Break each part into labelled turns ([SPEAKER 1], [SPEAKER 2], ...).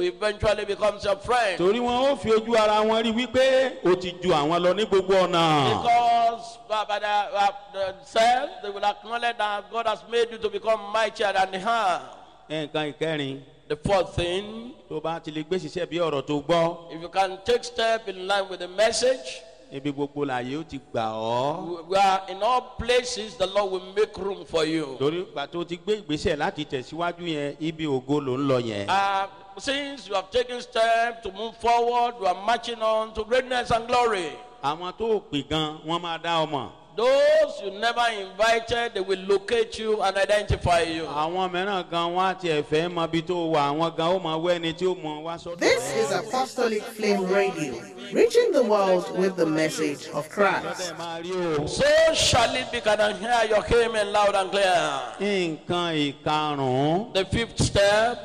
[SPEAKER 1] eventually becomes your friend.
[SPEAKER 2] torí wọn ó fi ojú ara wọn rí wípé o ti ju àwọn lọ ní gbogbo ọ̀nà.
[SPEAKER 1] Because by, by the, uh, themselves, they will acknowledge that God has made you to become mightier than her.
[SPEAKER 2] nǹkan ìkẹrin
[SPEAKER 1] The fourth thing,
[SPEAKER 2] tó bá ti lè gbé ṣiṣẹ́ bí ọ̀rọ̀ tó gbọ́
[SPEAKER 1] if you can take step in line with the message,
[SPEAKER 2] ibi gbogbo làyè ó ti gbà ọ́.
[SPEAKER 1] we- we are in all places, the Lord will make room for you.
[SPEAKER 2] torí ìgbà tó ti gbé ìgbésẹ̀ láti tẹ̀síwájú yẹn ibi ògo ló ń lọ yẹn.
[SPEAKER 1] Uh, since you have taken step to move forward, you are marching on to greatness and glory.
[SPEAKER 2] àwọn tó pè gan wọn máa dá ọmọ.
[SPEAKER 1] Those you never invited, they will locate you and identify you.
[SPEAKER 2] àwọn mìíràn gan wọn á tiẹ̀ fẹ́ mọ ibi tó wà àwọn gan ó mọ wẹ́ ẹni tí ó mọ wá sọ́dọ̀.
[SPEAKER 3] This is Apostolic Flame Radio, reaching the world with the message of Christ.
[SPEAKER 2] Ẹ máa rí o.
[SPEAKER 1] So shall it be. Can I hear your amen loud and clear?
[SPEAKER 2] nǹkan ìkarùn-ún
[SPEAKER 1] The fifth step,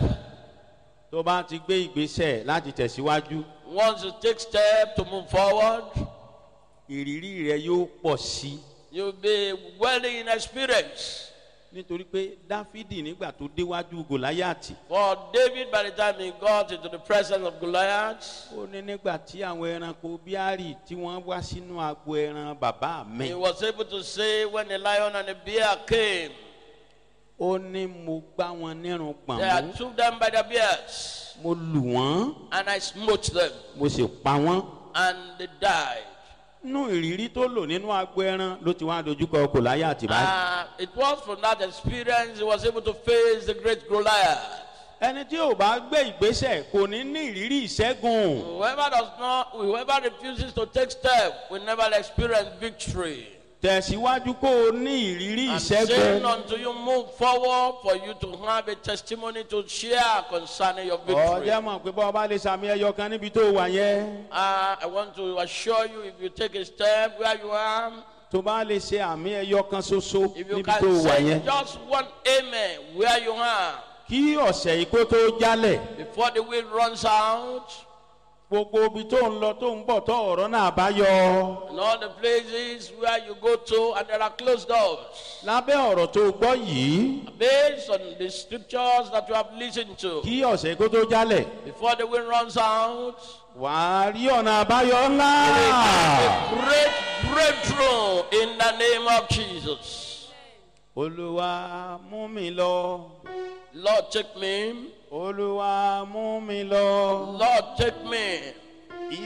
[SPEAKER 2] tó bá ti gbé ìgbésẹ̀ láti tẹ̀síwájú
[SPEAKER 1] once you take step to move forward,
[SPEAKER 2] ìrírí rẹ yóò pọ̀ sí i.
[SPEAKER 1] you'll be well in experience.
[SPEAKER 2] nítorí pé dáfídì nígbà tó déwájú gòláyàtì
[SPEAKER 1] For David, by the time he got into the presence of Goliath,
[SPEAKER 2] ó ní nígbà tí àwọn ẹranko bíárì tí wọ́n wá sínú agbo ẹran bàbá mi
[SPEAKER 1] he was able to say, when the lion and the bear came,
[SPEAKER 2] ó ní mo gbá wọn nírun gbọ̀n
[SPEAKER 1] I
[SPEAKER 2] mú
[SPEAKER 1] took them by the beards,
[SPEAKER 2] mo lù wọ́n
[SPEAKER 1] and I smote them,
[SPEAKER 2] mo sì pa wọ́n.
[SPEAKER 1] and they died.
[SPEAKER 2] nínú ìrírí tó lò nínú agbo ẹran ló ti wá dojúkọ gòláyàtì báyìí.
[SPEAKER 1] Uh, it was from that experience he was able to face the great Goliath.
[SPEAKER 2] ẹni tí ò bá gbé ìgbésẹ̀ kò ní ní ìrírí ìṣẹ́gun.
[SPEAKER 1] Whoever does not, whoever refuses to take step will never experience victory.
[SPEAKER 2] tẹ̀síwájú kó o ní ìrírí
[SPEAKER 1] I'm saying
[SPEAKER 2] ìṣẹ́gun.
[SPEAKER 1] until you move forward for you to have a testimony to share concerning your victory.
[SPEAKER 2] ọjọ́ mọ̀ pé bọ́ ọba lè sàmì ẹyọ kan níbi tó wà yẹn.
[SPEAKER 1] Uh, I want to assure you if you take a step where you are,
[SPEAKER 2] tó bá lè ṣe àmì ẹyọ kan ṣoṣo
[SPEAKER 1] if you
[SPEAKER 2] níbi tó
[SPEAKER 1] can
[SPEAKER 2] wà
[SPEAKER 1] say
[SPEAKER 2] yẹn.
[SPEAKER 1] just one amen where you are
[SPEAKER 2] kí ọ̀sẹ̀ yìí kó tó jálẹ̀
[SPEAKER 1] before the wind runs out,
[SPEAKER 2] gbogbo ibi tó ń lọ tó ń bọ̀ tó ọ̀rọ̀ náà bá yọ.
[SPEAKER 1] and all the places where you go to and there are closed doors.
[SPEAKER 2] lábẹ́ ọ̀rọ̀ tó gbọ́ yìí
[SPEAKER 1] Based on the scriptures that you have listened to,
[SPEAKER 2] kí ọ̀sẹ̀ yìí kó tó jálẹ̀
[SPEAKER 1] before the wind runs out,
[SPEAKER 2] wàá rí ọ̀nà àbáyọ ńlá.
[SPEAKER 1] a great breakthrough in the name of Jesus.
[SPEAKER 2] olúwa mú mi lọ
[SPEAKER 1] Lord, take me.
[SPEAKER 2] olúwa mú mi lọ
[SPEAKER 1] Lord, take me.